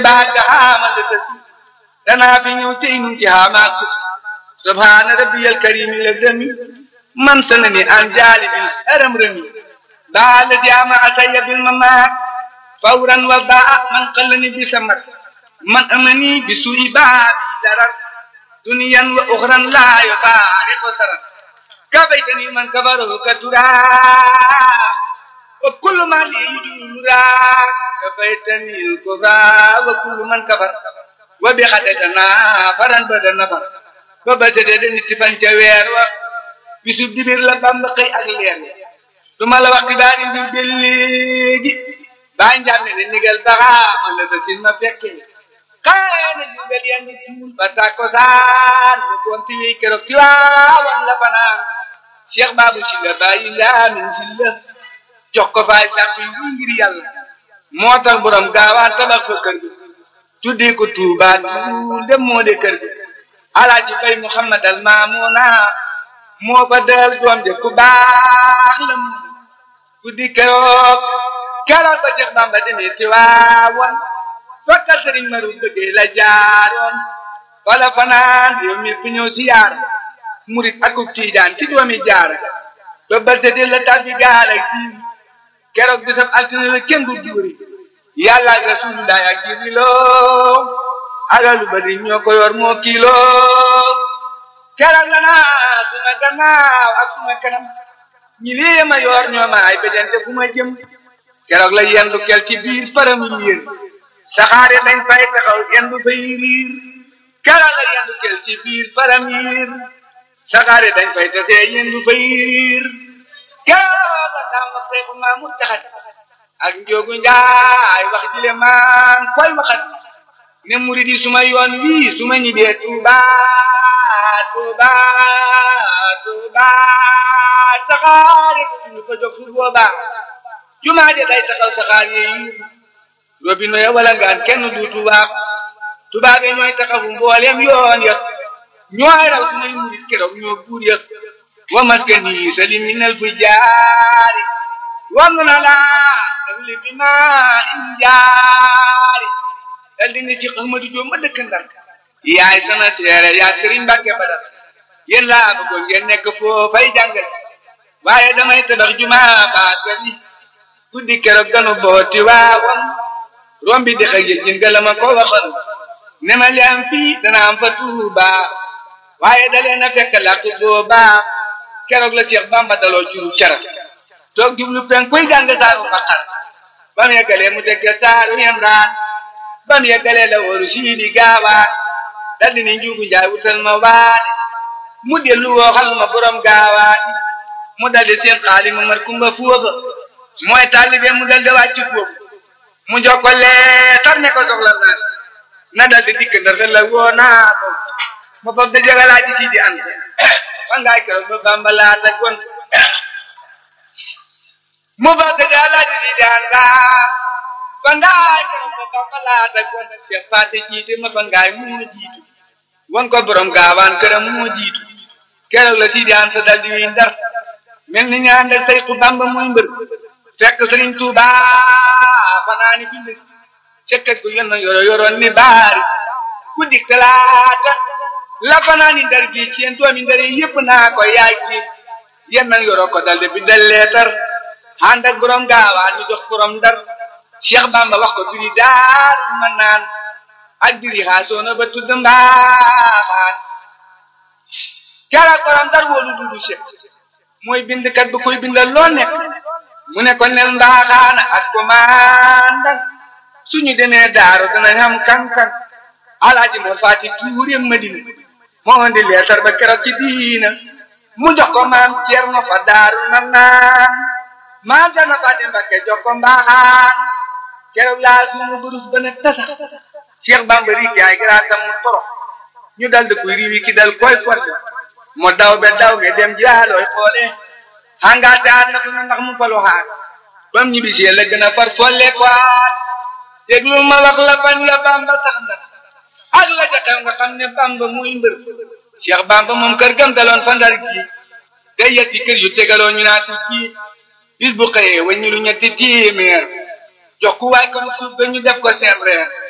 baag ga xaamal la tësi danaa fi ñëw tey nu ci xaamaak ko subhaana rabbiyal karimi la dëmi man sanani an jaalibil aram rëmi baa la diama asaya bil mamaat fawran wa baa man qallani bi samar man amani bi su'i baa bi darar duniyan wa uxran laa yufaariqu sarar kabaytani man kabarahu katura wa kullu ma li yujura kabaytani al-kubra wa kullu man kafar wa bi xadatana faran bada nafar ba ba tëddee da nit fan ca weer wa bisu dibir la bamba xëy ak leer du ma la wax xibaari mbir ba léegi baa njàmme ne nigal baxaama la sa sin ma fekkee xaana jugal yenn tuul ba tàkkosaan mu gonti wéy keroog ci waawan la fanaan cheikh babu si la bàyyi laamin si la jox ko faay sàq yu ngir yàlla moo tax borom gaawaan tabax fa kër gi tuddee ko tuubaa tuul dem moo de kër gi alaaji fay muhammad al maamuna moo fa dal doom de ku baax la mu guddi keroog keroog ba Cheikh Bamba demee ci waawoon fakka sëriñ maru bëggee la jaaroon wala fanaan yow mi ku ñëw si yaar murit akub tiijaan ci doomi jaara ba balsete la tabbi gaal ak jiir keroog bisab altine la kenn du duuri yàlla ak rasulullah ak jiriloo alalu bari ñoo ko yor moo kilo keroog la naa suma gannaaw ak suma kanam ñi lii ma yor ñoo ma ay bejante fu ma jëm keroog la yendu kel ci biir param liir saxaare dañ fay taxaw yendu fay riir keroog la yendu kel ci biir param liir saxaare dañ fay tasee yendu fay riir keroog la daam ma seexu maa mu taxat ak njóogu njaay wax jile maa koy waxat ne murid yi suma yoon wii suma ñibbee Tuuba Tuuba Tuuba saxaare ñu ko jóg fu booba jumaa de day taxaw saxaar yi robino ya wala ngaan kenn du Tuuba Tuuba be ñooy taxawu mboolem yoon ya ñooy raw sumay murid keroog ñoo buur ya wa maskani salim minal fujaari wam na laa dawli bi ma injaari dal di ne ci Ahmadu Jóob ma dëkk Ndar yaay sama seere yaa Sëriñ Mbàkke Badar yéen laa bëggoon ngeen nekk foofay jàngal waaye damay tabax jumaa baagal yi guddi keroog ganu booti waawoon rombi di xëy jël nga la ma ko waxoon ne ma li am fii dana am fa Tuuba waaye dalee na fekk làkk booba keroog la Cheikh Bamba daloo juru cara toog jublu pen koy jàng saaru Baqara ba mu yeggalee mu teg saaru Imraan ba mu yeggalee la wóoru siidi gaawaan dal di ni njuugu njaay wutal ma waane mu dellu wooxal ma borom gaawaan mu dal di seen xaali ma mar kumba foofa mooy taalibe mu dal di wàcc foofu mu jokko leetar ne ko soxla naa na dal di dikk ndar la woo naa ko ma fab da jagalaa ji siidi ant fa ngaay keroog ba Bamba laa la gont mu fab da jagalaa ji siidi ant fangaay ko ko falaata ko Cheikh Faté jiite ma fangaay moo jiitu won ko borom gaawaan këram moo jiitu keroog la Sidi Anta dal di wi ndar mel ni ñaan ak Seexu Bamba muy mbër fekk Sëriñ Tuuba fanaani bind cekkat gu yon yoro yoroon ni baari ku dik talaata la fanaani ndar gi ci yéen doomi ndar yi yëpp naa ko yaay ji yéen nag yoro ko dal di bindal leetar ànd ak borom gaawaan ñu jox borom ndar Cheikh Bamba wax ko biri daar ma naan ak biri xaasoona ba tudd mbaaxaan keroog borom dar wóolu dudu Cheikh mooy bindkat bu koy bindal loo nekk mu ne ko nel mbaaxaan ak commandant suñu demee daaru danañ xam kan-kan alaaji moo faati tuure Madina moo indi leetar ba keroog ci diina mu jox ko maam Ceerno fa daaru na naan maam Ceerno Faati Mbakke jox ko mbaaxaan keroog laa suuma burus ba ne tasa Cheikh Bamba ri jaay garaatam mu toro ñu dal di koy riwi ki dal koy forte mo daw be daw me dem jaalooy xoole hangaate aat na fu na ndax mu falu xaar bam ñibbisee la gën a far folle ko aat déglu ma wax la fan ya Bamba sax na ak la ca xew nga xam ne Bamba muy mbër Cheikh Bamba moom kër gam daloon fa ndar gi day yetti kër yu tegaloo ñu naa ko kii bis bu xëyee waññu lu ñetti téeméer jox ku waay ko suuf ba ñu def ko seen reer